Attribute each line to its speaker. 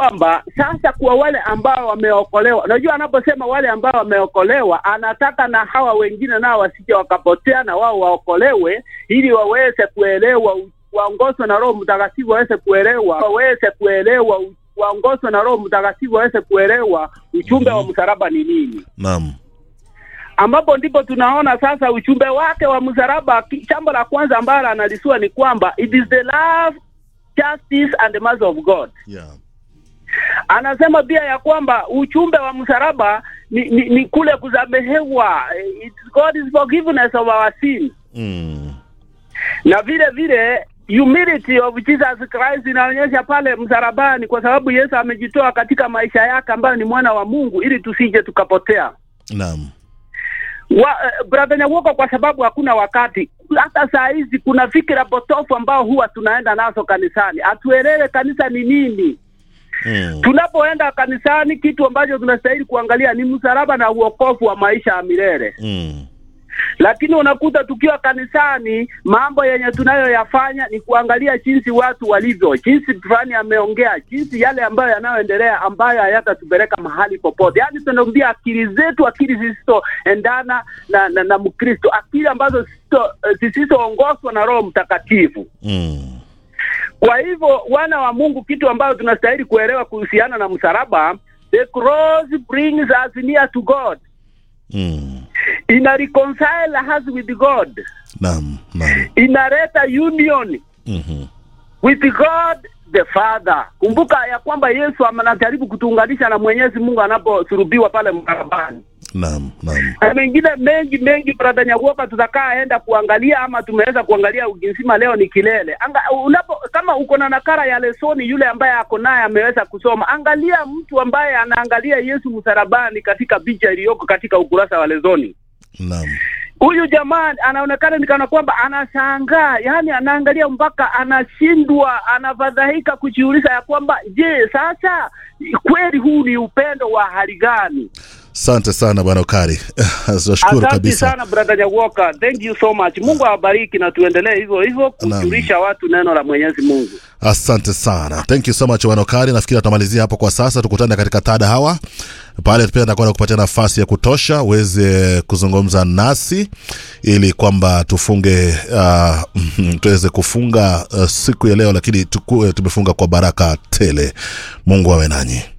Speaker 1: kwamba sasa kwa wale ambao wameokolewa, unajua anaposema wale ambao wameokolewa, anataka na hawa wengine nao wasije wakapotea, na wao waokolewe ili waweze kuelewa, waongozwe na Roho Mtakatifu waweze kuelewa, waweze kuelewa, waongozwe na Roho Mtakatifu waweze kuelewa ujumbe wa msalaba ni nini
Speaker 2: Naam.
Speaker 1: ambapo ndipo tunaona sasa ujumbe wake wa msalaba. ki- Jambo la kwanza ambalo analisua ni kwamba it is the love, justice and the mercy of God.
Speaker 2: Yeah.
Speaker 1: Anasema pia ya kwamba ujumbe wa msalaba ni, ni, ni kule kusamehewa, It's God is forgiveness of our sin,
Speaker 2: Mm.
Speaker 1: na vile vile humility of Jesus Christ inaonyesha pale msalabani, kwa sababu Yesu amejitoa katika maisha yake ambayo ni mwana wa Mungu ili tusije tukapotea
Speaker 2: Naam.
Speaker 1: wa, uh, brother Nyawoka, kwa sababu hakuna wakati. Hata saa hizi kuna fikira potofu ambao huwa tunaenda nazo kanisani, hatuelewe kanisa ni nini.
Speaker 2: Mm.
Speaker 1: Tunapoenda kanisani, kitu ambacho tunastahili kuangalia ni msalaba na uokofu wa maisha ya milele,
Speaker 2: Mm.
Speaker 1: lakini unakuta tukiwa kanisani, mambo yenye tunayoyafanya ni kuangalia jinsi watu walivyo, jinsi fulani ameongea, jinsi yale ambayo yanayoendelea ambayo hayatatupeleka mahali popote. Yaani tunaambia akili zetu, akili zisizoendana na, na, na Mkristo, akili ambazo zisizo- zisizoongozwa na Roho Mtakatifu.
Speaker 2: Mm.
Speaker 1: Kwa hivyo wana wa Mungu, kitu ambayo tunastahili kuelewa kuhusiana na msalaba, the cross brings us near to God,
Speaker 2: Mm.
Speaker 1: ina reconcile us with God,
Speaker 2: Naam. Naam.
Speaker 1: inaleta union
Speaker 2: Mhm.
Speaker 1: with God the Father. Kumbuka ya kwamba Yesu anajaribu kutuunganisha na Mwenyezi Mungu anaposulubiwa pale msalabani,
Speaker 2: Naam. Naam.
Speaker 1: na mengine mengi mengi, brother Nyakuoka, tutakaa enda kuangalia ama tumeweza kuangalia wiki nzima. Leo ni kilele Anga, unapo kama uko na nakara ya lesoni, yule ambaye ako naye ameweza kusoma, angalia mtu ambaye anaangalia Yesu msalabani katika picha iliyoko katika ukurasa wa lesoni.
Speaker 2: Naam.
Speaker 1: Huyu jamaa anaonekana ni kana kwamba anashangaa, yani anaangalia mpaka anashindwa, anafadhaika kujiuliza ya kwamba je, sasa kweli huu ni upendo wa hali gani?
Speaker 2: Asante sana bwana Ukari. Tunashukuru
Speaker 1: Asante
Speaker 2: kabisa.
Speaker 1: sana brother Nyawoka, thank you so much. Mungu awabariki na tuendelee hivyo hivyo kujulisha watu neno la Mwenyezi Mungu.
Speaker 2: Asante sana, thank you so much bwana Ukari. Nafikiri atamalizia hapo kwa sasa, tukutane katika tada hawa pale, pia nitakuwa nakupatia nafasi ya kutosha uweze kuzungumza nasi ili kwamba tufunge uh, tuweze kufunga uh, siku ya leo, lakini tukue tumefunga kwa baraka tele. Mungu awe nanyi.